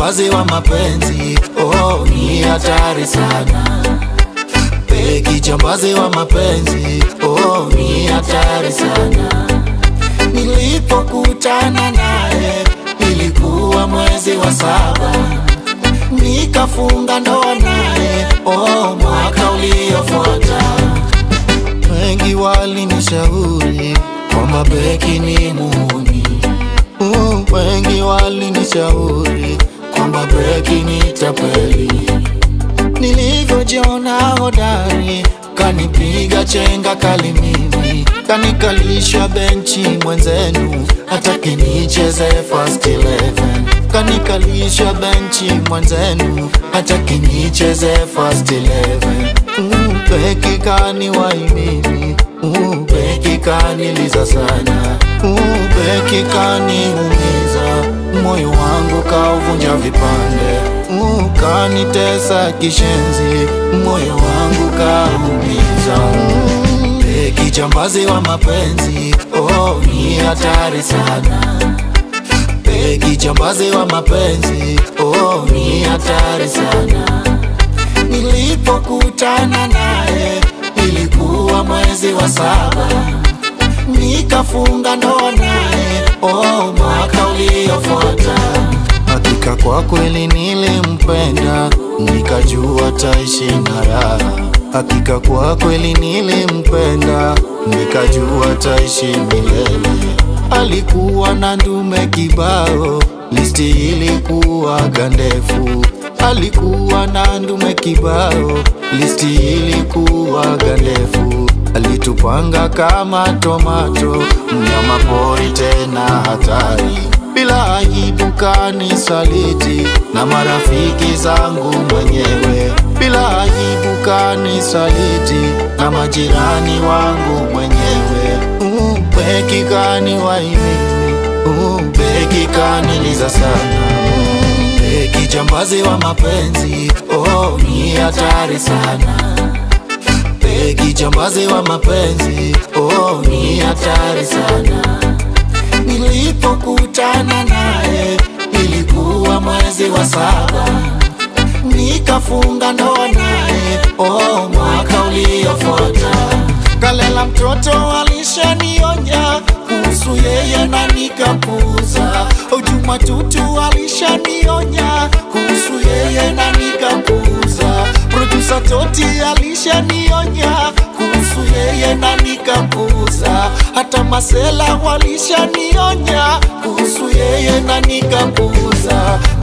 kijambazi wa mapenzi oh, ni hatari sana we kijambazi wa mapenzi oh, ni hatari sana nilipokutana naye ilikuwa mwezi wa saba nikafunga ndoa naye oh, mwaka uliofuata wengi walinishauri kwamba beki ni muhuni uh, wengi walinishauri kwamba beki ni tapeli nilivyojiona hodari kanipiga chenga kali mimi kanikalisha benchi mwenzenu hataki nicheze first 11 kanikalisha benchi mwenzenu hataki nicheze first 11 mm, beki kaniwai mimi mm, beki kaniliza sana mm, beki kaniumiza moyo wangu kauvunja vipande mm, kanitesa kishenzi moyo wangu kaumiza mm, beki jambazi wa mapenzi oh, ni hatari sana beki jambazi wa mapenzi oh, ni hatari sana nilipokutana naye ilikuwa mwezi wa saba nikafunga ndoa naye oh, mwaka uliofuata hakika kwa kweli nilimpenda nikajua taishi na raha hakika kwa kweli nilimpenda nikajua taishi milele alikuwa na ndume kibao listi ilikuwa gandefu alikuwa na ndume kibao listi ilikuwa gandefu alitupanga kama tomato mnyama pori tena hatari bila aibu kanisaliti na marafiki zangu mwenyewe bila aibu kanisaliti na majirani wangu mwenyewe uh, beki kaniwaimimi uh, beki kaniliza sana uh, beki jambazi wa mapenzi oh, ni hatari sana beki jambazi wa mapenzi oh, ni hatari sana nilipokutana naye ilikuwa mwezi wa saba nikafunga ndoa naye oh, mwaka uliofuata kalela mtoto alishanionya kuhusu yeye na nikapuza ujuma tutu alishanionya kuhusu yeye na nikapuza produsa toti alishanionya kuhusu yeye na nikapuza hata masela walishanionya kuhusu yeye na nikapuza